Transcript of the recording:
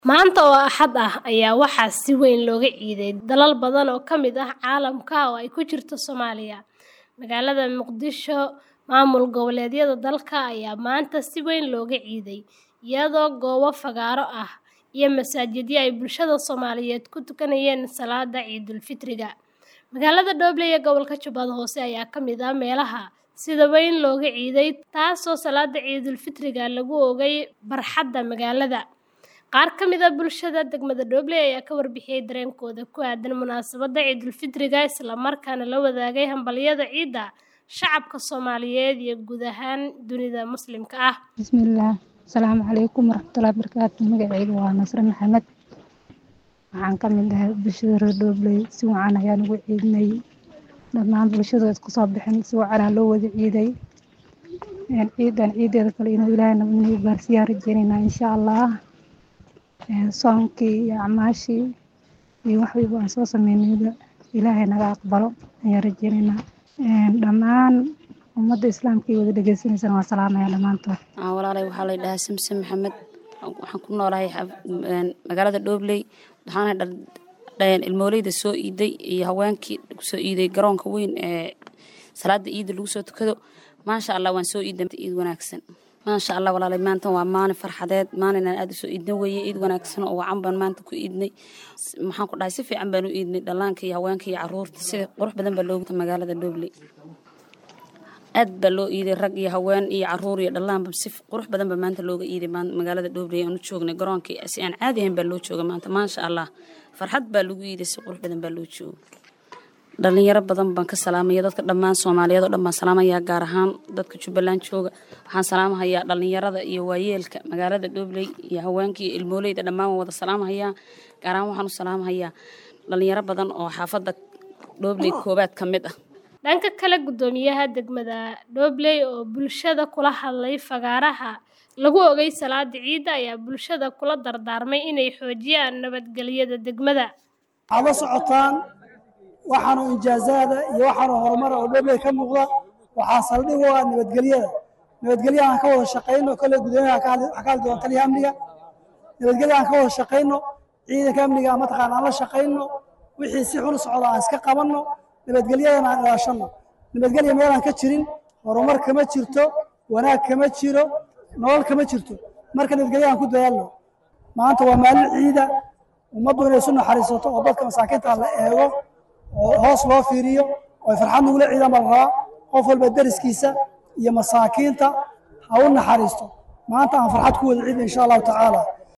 Maanta oo Axad ah ayaa waxaa si weyn looga ciiday dalal badan oo ka mid ah caalamka oo ay ku jirto Soomaaliya. Magaalada Muqdisho, maamul goboleedyada dalka ayaa maanta si weyn looga ciiday, iyadoo goobo fagaaro ah iyo masaajidyo ay bulshada Soomaaliyeed ku tukanayeen salaadda Ciidul Fitriga. Magaalada Doble ee gobolka Jubbada Hoose ayaa ka mid ah meelaha sida weyn looga ciiday, taasoo salaadda Ciidul Fitriga lagu oogay barxadda magaalada. Qaar ka mid ah bulshada degmada Doble ayaa ka warbixiyay dareenkooda ku aaddan munaasabadda Ciidul Fitriga, isla markaana la wadaagay hambalyada ciidda shacabka Soomaaliyeed iyo guud ahaan dunida Muslimka ah. Bismillaah Asalaamu calaykum waraxmatullaahi wabarakaatu magacayga waa Nasre Maxamed waxaan ka mid ahay bulshada reer Doble si wacan ayaan ugu ciidnay dhammaan bulshada isku soo bixin si wacan aa loo wada ciiday ciidan ciideeda kale inuu ilaahay nagu gaarsiiyaan rajeynaynaa insha allah soonkii iyo acmaashii iyo wax walba aan soo sameynayba ilaahay naga aqbalo ayaan rajeynaynaa dhammaan ummadda islaamka iyo wada dhegeysaneysana waan salaamayaa dhammaantood walaalay waxaa la dhahaa simsim maxamed waxaan ku noolahay magaalada dhobley waxaana ilmooleyda soo iiday iyo haweenkii kusoo iiday garoonka weyn ee salaada ciidda lagu soo tukado maasha allah waan soo iiday ciid wanaagsan maasha allah walaalay maanta waa maalin farxadeed maalin aan aada usoo iidna weeye ciid wanaagsan oo wacan baan maanta ku iidnay maxaan ku dhahay si fiican baan u iidnay dhallaanka iyo haweenka iyo caruurta sida qurux badan baa loogu magaalada dhobley aad baa loo iiday rag iyo haween iyo caruur iyo dhallaanba si qurux badan baa maanta looga iiday magaalada dhobley aan u joognay garoonkii si aan caadi ahayn baa loo jooga maanta maasha allah farxad baa lagu iiday si qurux badan baa loo jooga dhalinyaro badan baan ka salaamaya dadka dhammaan soomaaliyeed oo dhan baan salaamayaa gaar ahaan dadka jubbaland jooga waxaan salaamahayaa dhalinyarada iyo waayeelka magaalada dhobley iyo haweenka iyo ilmooleyda dhammaan waan wada salaamahayaa gaar ahaan waxaan u salaamahayaa dhalinyaro badan oo xaafadda dhobley koobaad ka mid ah dhanka kale guddoomiyaha degmada Dobley oo bulshada kula hadlay fagaaraha lagu ogay salaada ciidda ayaa bulshada kula dardaarmay inay xoojiyaan nabadgelyada degmada waxaad la socotaan waxaanu injaazaada iyo waxaanu horumar oo Dobley ka muuqda waxaa saldhig u ah nabadgelyada nabadgelya aan ka wada shaqayno kale gudoomiyaha ka hadli doona taliya amniga nabadgelya aan ka wada shaqayno ciidanka amniga mataqaana aan la shaqayno wixii si xun socda aan iska qabanno nabadgelyadana aan ilaashanno nabadgelya meelaan ka jirin horumar kama jirto wanaag kama jiro nolol kama jirto marka nabadgelya aan ku dadaalno maanta waa maalin ciida ummaddu inay isu naxariisato oo dadka masaakiinta la eego oo hoos loo fiiriyo oo ay farxad nugula ciidan baa la rabaa qof walba deriskiisa iyo masaakiinta ha u naxariisto maanta aan farxad ku wada ciidna insha allahu tacaala